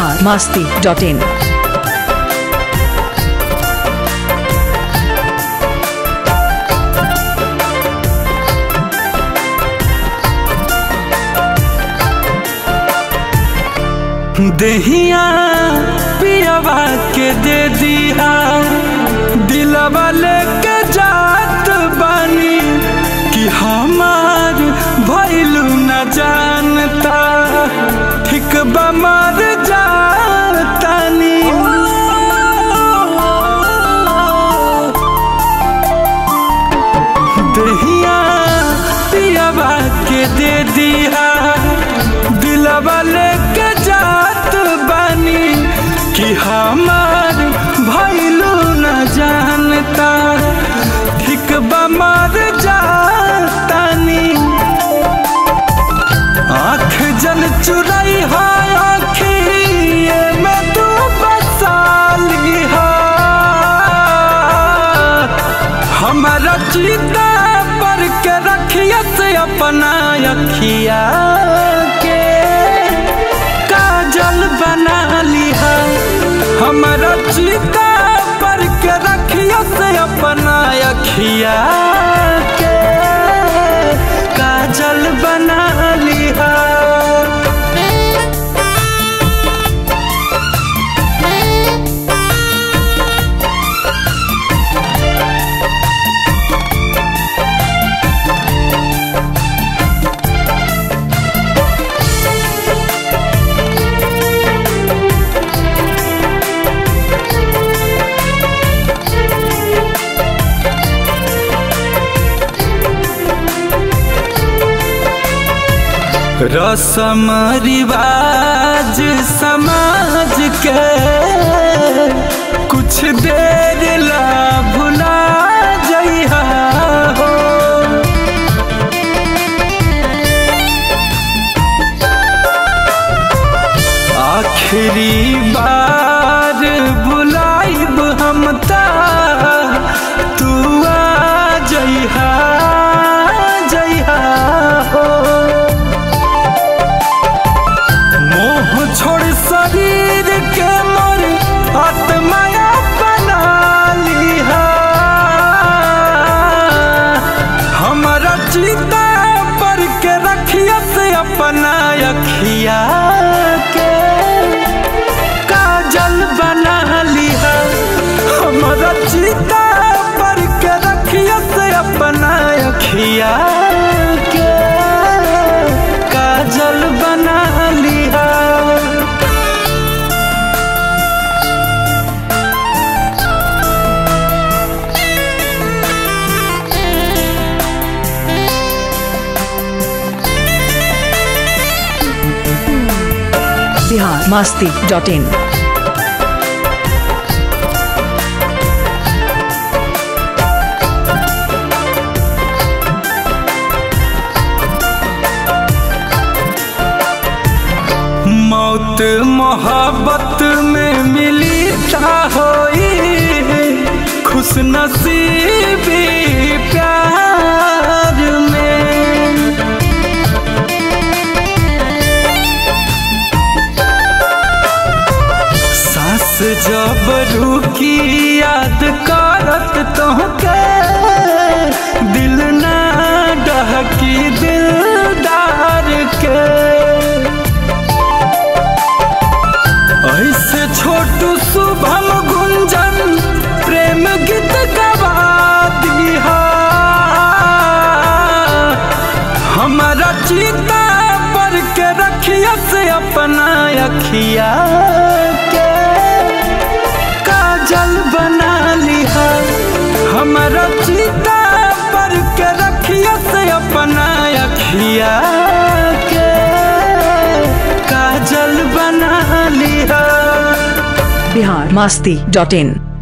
Bihar Masti dot in दहिया पियावा के दे दिया दिलवा लेके जात बानी कि हमार भैलू न जानता ठीक बमर जातानी दहिया पियावा के दे दिया दिलवा लेके जात बानी कि हमार भैलू न जानता ठीक बमर जातानी आँख जन चुराई है आँखिए में तू बसाली है हमारा चीता पर के रखिया से अपना अखिया के काजल बना लिया हमारा चीता पर के रखिया से अपना अखिया के काजल बना लिया रसम रिवाज समाज के कुछ देर ला भुला जइहा हो आखिरी बार बुलाइब हम ता तू आ जइहा जइहा हो मोह छोड़ शरीर के मोर आत्माया बना लिहा हमारा चिता पर के रखिया से अपना अखिया के काजल बना लिहा हमारा चिता पर के रखिया से अपना अखिया के काजल बना लिहा बिहार मास्ती डॉट इन मौत मोहब्बत में मिली ता होई खुश नसीबी प्यार में सास जब रुकी याद करत तोहके दिल ना डहकी दिलदार के ऐसे छोटू शुभम गुंजन प्रेम गीत गवा दिहा हमारा चीता पर के रखिया से अपना अखिया के काजल बना लिहा हमारा चीता पर के रखिया से अपना अखिया के काजल बना लिहा बिहार मास्ती डॉट इन